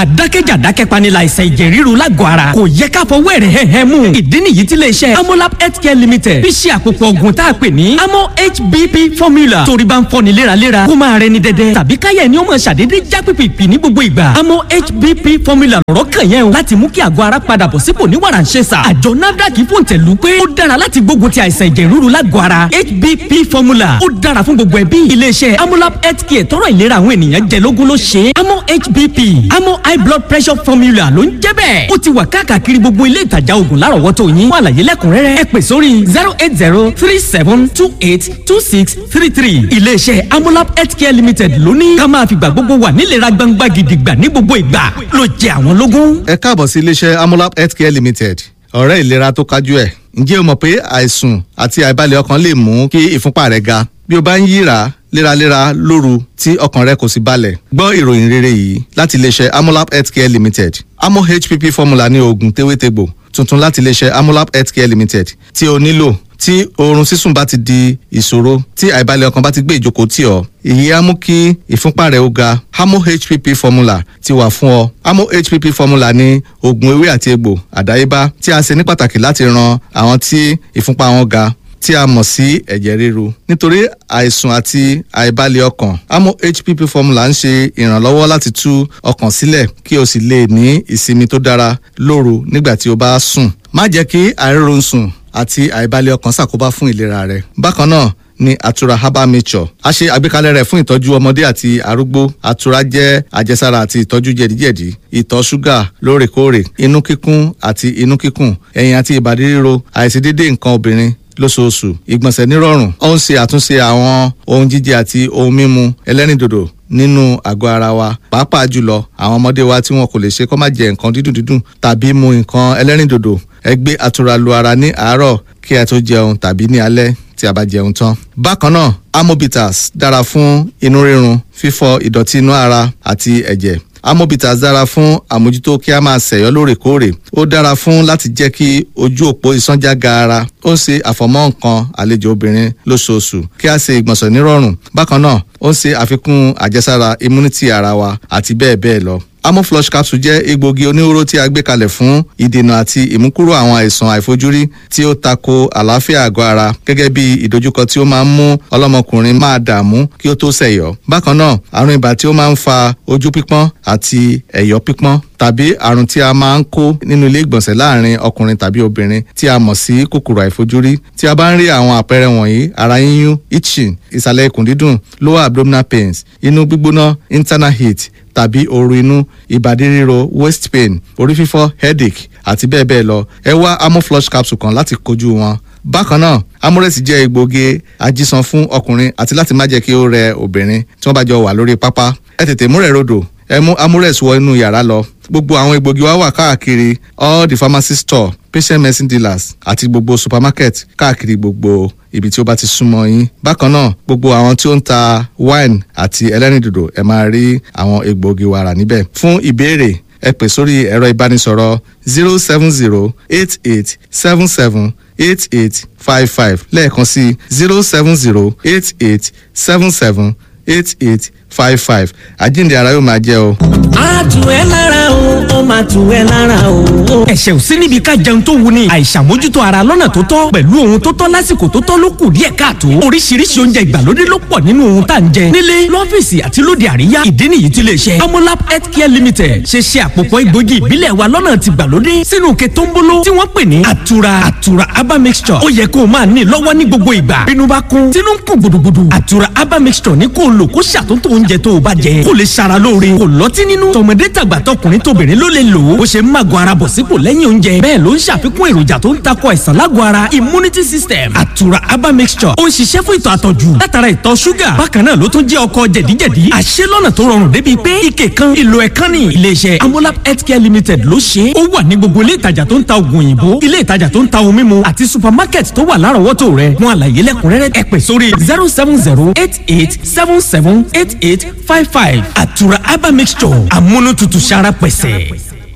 àdákẹ́jà dákẹ́panilà àìsàn ẹ̀jẹ̀ ríru lágọ̀ọ́ ara kò yẹ ká fọwọ́ ẹ̀rẹ̀ hẹ́hẹ́ mú ìdí nìyí tí iléeṣẹ́ amolab healthcare limited fi ṣe àpòpọ̀ ògùn tá a pè ní amo hbp formula torí bá ń fọ́ni léraléra kó máa rẹni dẹ́dẹ́ tàbí káyẹ̀ ni ó máa ṣàdédé já pìpìpì ní gbogbo ìgbà amo hbp formula lọ̀rọ̀ kàn yẹn o láti mú kí àgọ́ ara padà bọ̀ sípò ní wàrà ń ṣe sà àjọ nafdac fòǹtẹ̀lù pé ó dára láti gbógun ti àìsàn ẹ̀jẹ̀ ríru lágọ̀ọ́ ara hbp formula ó dára fún gbogbo ẹbí iléeṣẹ́ amolab healthcare tọrọ ìlera àwọn ènìyàn jẹ lógún ló ṣe é amo hbp amo high blood pressure formula ló ń jẹ́ bẹ́ẹ̀ ó ti wà káàkiri gbogbo ilé ìtajà oògùn lárọ̀wọ́tò yín fún àlàyé lẹ́kùnrẹ́rẹ́ ẹ pè sórí zero eight zero three seven two eight two six three three iléeṣẹ́ amolab healthcare limited ló ní ká máa fìgbà gbogbo wà nílera gbangba gidigba ní gbogbo ìgbà ló jẹ àwọn lógún. ẹ káàbọ̀ sí iléeṣẹ́ amolab healthcare limited ọ̀rẹ́ ìlera tó kájú ẹ̀ ǹjẹ́ o mọ̀ pé àìsùn àti àìbalẹ̀ ọkàn lè mú kí ìfúnpá rẹ̀ ga bí o bá ń yíra léraléra lóru tí ọkàn rẹ kò sì balẹ̀ gbọ́ ìròyìn rere yìí láti iléeṣẹ́ amolab healthcare limited amo hpp formula ní oògùn tewétegbò tuntun láti iléeṣẹ́ amolab healthcare limited tí o nílò tí oorun sísùn bá ti di ìṣòro tí àìbalẹ̀ ọkàn bá ti gbé ìjókòó tì ọ́ èyí á mú kí ìfúnpá rẹ̀ ó ga amo hpp formula ti wà fún ọ amo hpp formula ní oògùn ewé àti egbò àdáyébá tí a ṣe ní pàtàkì láti ran àwọn tí ìfúnpá wọn ga tí a mọ̀ sí ẹ̀jẹ̀ ríru nítorí àìsùn àti àìbalẹ̀ ọkàn amo hpp formula ń ṣe ìrànlọ́wọ́ láti tú ọkàn sílẹ̀ kí o sì lè ní ìsinmi tó dára lóru nígbà tí o bá sùn má jẹ́ kí àìrórun sùn àti àìbalẹ̀ ọkàn ṣàkóbá fún ìlera rẹ bákan náà ní àtura herbal nature a ṣe àgbékalẹ̀ rẹ̀ fún ìtọ́jú ọmọdé àti arúgbó àtura jẹ́ àjẹsára àti ìtọ́jú jẹ̀díjẹ̀dí ìtọ̀ ṣúgà lóòrèkóòrè inú kíkún àti inú kíkùn ẹ̀yìn àti ìbàdí ríro àìṣedéédé nǹkan obìnrin lóṣooṣù ìgbọ̀nsẹ̀ nírọ̀rùn ó ń ṣe àtúnṣe àwọn ohun jíjẹ àti ohun mímu ẹlẹ́rìndòdò nínú àgọ́ ara wa pàápàá jùlọ àwọn ọmọdé wa tí wọn kò lè ṣe kó má jẹ nǹkan dídùn dídùn tàbí mu nǹkan ẹlẹ́rìndòdò ẹ gbé àtura lu ara ní àárọ̀ kí ẹ tó jẹun tàbí ní alẹ́ tí a bá jẹun tán. bákan náà amobitas dára fún inú rírun fífọ ìdọ̀tí inú ara àti ẹ̀jẹ̀ amobitas dára fún àmójútó kí a máa ṣẹ̀yọ́ lóòrèkóòrè ó dára fún láti jẹ́ kí ojú òpó ìsánjá gaara ó ń ṣe àfọ̀mọ́ nǹkan àlejò obìnrin lóṣooṣù kí a ṣe ìgbọ̀nsẹ̀ nírọ̀rùn bákan náà ó ń ṣe àfikún àjẹsára immunity ara wa àti bẹ́ẹ̀ bẹ́ẹ̀ lọ amoflush capsule jẹ́ egbògi oníhóró tí a gbé kalẹ̀ fún ìdènà àti ìmúkúrò àwọn àìsàn àìfojúrí tí ó tako àlàáfíà àgọ́ ara gẹ́gẹ́ bí ìdojúkọ tí ó máa ń mú ọlọ́mọkùnrin máa dààmú kí ó tó ṣẹ̀yọ́. bákan náà àrùn ibà tí ó máa ń fa ojú pípọ́n àti ẹ̀yọ́ pípọ́n tàbí àrùn tí a máa ń kó nínú ilé ìgbọ̀nsẹ̀ láàrin ọkùnrin tàbí obìnrin tí a mọ̀ sí kòkòrò àìfojúrí tí a bá ń rí àwọn àpẹẹrẹ wọ̀nyí ara yíyún itching ìsàlẹ̀ ikùn dídùn lower abdominal pains inú gbígbóná internal heat tàbí ooru inú ìbàdí ríro waist pain orí fífọ́ headache àti bẹ́ẹ̀ bẹ́ẹ̀ lọ ẹ wá amoflush capsule kan láti kojú wọn. bákan náà amores jẹ́ egbògi ajísan fún ọkùnrin àti láti má jẹ́ kí ó rẹ obìnrin tí wọ́n bá jọ wà lórí pápá ẹ tètè múrẹ̀ rodò ẹ mú amores wọ inú yàrá lọ gbogbo àwọn egbògi wa wà káàkiri all the pharmacy store patient medicine dealers àti gbogbo supermarket káàkiri gbogbo ibi tí ó bá ti súnmọ́ yín bákan náà gbogbo àwọn tí ó ń ta wine àti ẹlẹ́rìndòdò ẹ máa rí àwọn egbògi wa rà níbẹ̀ fún ìbéèrè ẹ pè sórí ẹ̀rọ ìbánisọ̀rọ̀ zero seven zero eight eight seven seven eight eight five five lẹ́ẹ̀kan sí zero seven zero eight eight seven seven eight eight five five àjíǹde ara yóò máa jẹ́ o. a tù ẹ́ lára o ó máa tù ẹ́ lára o. ẹ̀ṣẹ̀ ò sí níbi ká jẹun tó wuni àìṣàmójútó ara lọ́nà tó tọ́ pẹ̀lú ohun tó tọ́ lásìkò tó tọ́ ló kù díẹ̀ káàtó oríṣiríṣi oúnjẹ ìgbàlódé ló pọ̀ nínú ohun tá à ń jẹ nílé lọ́fíìsì àti lóde àríyá ìdí nìyí tí lè ṣe amolab healthcare limited ṣe ṣe àpòpọ̀ egbògi ìbílẹ̀ wa lọ́nà ti gbàlódé sínú òkè tó ń bolo tí wọ́n pè ní àtura àtura aba mixture ó yẹ kó o máa ní lọ́wọ́ ní gbogbo ìgbà bínú bá kún tínú ń kún gbùdùgbùdù àtura aba mixture ní kó o lò kó ṣàtúntò oúnjẹ tó o bá jẹ kó lè ṣara lóore kò lọ́tí nínú tọmọdé tàgbà tọkùnrin tóbìnrin ló lè lò ó bó ṣe ń màgò ara bọ̀ sípò lẹ́yìn oúnjẹ bẹ́ẹ̀ ló ń ṣàfikún èròjà tó ń takò àìsàn lágọ̀ ara immunity system àtura aba mixture ó ń ṣiṣẹ́ fún ìtọ̀ àtọ̀jù látara ìtọ̀ ṣúgà bákan náà ló tún jẹ́ ọkọ̀ jẹ̀díjẹ̀dí àṣẹ lọ́nà tó rọrùn débi pé ike kan ìlò ẹ̀kan ní iléeṣẹ́ amolab healthcare limited ló ṣe é ó wà ní gbogbo ilé ìtajà tó ń ta oògùn òyìnbó ilé ìtajà tó ń ta ohun mímu àti supermarket tó wà lárọ̀ọ́wọ́tò rẹ̀ fún àlàyé lẹ́kùnrẹ́rẹ́ ẹ pè sórí zero seven zero eight eight seven seven eight eight five five àtura aba mixture amúnútutù sára pẹ̀sẹ̀.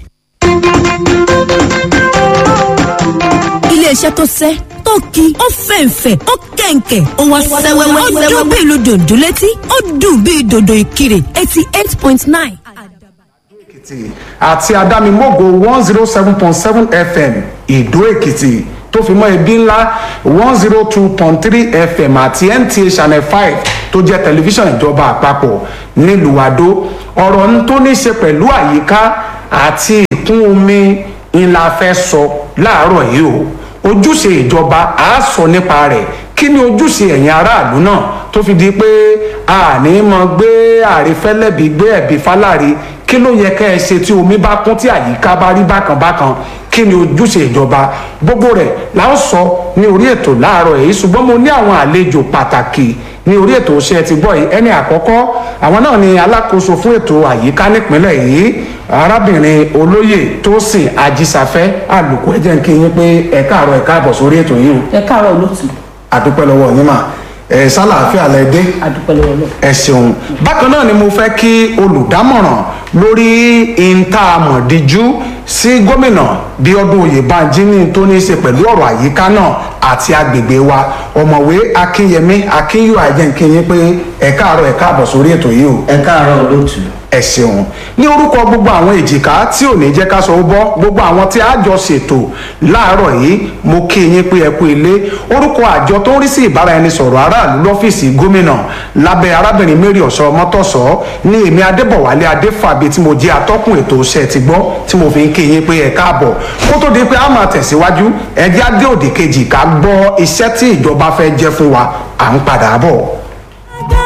iléeṣẹ́ tó sẹ́ tó ki ó fẹ̀ǹfẹ̀ ó kẹ̀ǹkẹ̀ ó wá sẹ́wẹ́wẹ́ ó dún bí ìlú dòdò létí ó dùn bí dòdò ìkirè eighty eight point nine. èkìtì àti adámimógo one zero seven point seven fm ìdó èkìtì tó fi mọ́ ibi ńlá one zero two point three fm àti nta channel five tó jẹ́ tẹlifíṣàn ìjọba àpapọ̀ nílùú àdó ọ̀rọ̀ ń tó ní ṣe pẹ̀lú àyíká àti ìkún omi ńlá fẹ́ sọ láàárọ̀ yìí o ojúṣe ìjọba á sọ nípa rẹ̀ kí ni ojúṣe ẹ̀yin aráàlú náà tó fi di pé a ní mọ gbé àrífẹ́lẹ́bí gbé ẹ̀bí fáláre kí ló yẹ kẹ́ ẹ ṣe tí omi bá kún tí àyíká bá rí bákan bákan kí ni ojúṣe ìjọba gbogbo rẹ̀ la ó sọ ní orí ètò láàárọ̀ èyí ṣùgbọ́n mo ní àwọn àlejò pàtàkì ní orí ètò ṣe ti gbọ́ yìí ẹni àkọ́kọ́ àwọn náà ni alákòóso fún ètò àyíká nípínlẹ̀ yìí arábìnrin olóyè tósìn ajísafẹ́ àlùkò ẹ̀jẹ̀ ń kí yín pé ẹ káàárọ̀ ẹ káàbọ̀ sórí ètò yìí o ẹ káàárọ̀ olóòtú àdúpẹ́ lọ́wọ́ yín mà ẹ̀ sálàáfíà lẹ dé adúpẹ́ lọ́wọ́ lọ. ẹ ṣeun bákan náà ni mo fẹ́ kí olùdámọ̀ràn lórí ìntàmọ̀díjú sí gómìnà bíọ́dún oyèbánjí ní tó ní í ṣe pẹ̀lú ọ̀rọ̀ àyíká náà àti agbègbè wa ọ̀mọ̀wé akínyẹmí akínyù àjẹǹkìyín pé ẹ káàárọ̀ ẹ káàbọ̀ sórí ètò yìí o ẹ káàárọ̀ olóòtú. ẹ ṣeun ní orúkọ gbogbo àwọn èjìká tí ò ní jẹ́ ká sọ ó bọ́ gbogbo àwọn tí a jọ ṣètò láàárọ̀ yìí mo kí yín pé ẹ kú ilé orúkọ àjọ tó ń rí sí ìbáraẹnisọ̀rọ̀ aráàlú lọ́fíìsì gómìnà lábẹ́ arábìnrin mary ọ̀sọ́ mọ́tọ̀sọ́ ní èmi adébọ̀wálé adéfàbí tí mo jẹ́ atọ́kùn ètò iṣẹ́ ti gbọ́ tí mo fi ń kí yín pé ẹ káàbọ̀ kó tó di pé a máa tẹ̀síwájú ẹ jẹ́ adé òdì kejì ká gbọ́ iṣẹ́ tí ìjọba fẹ́ jẹ́ fún wa à ń padà bọ̀.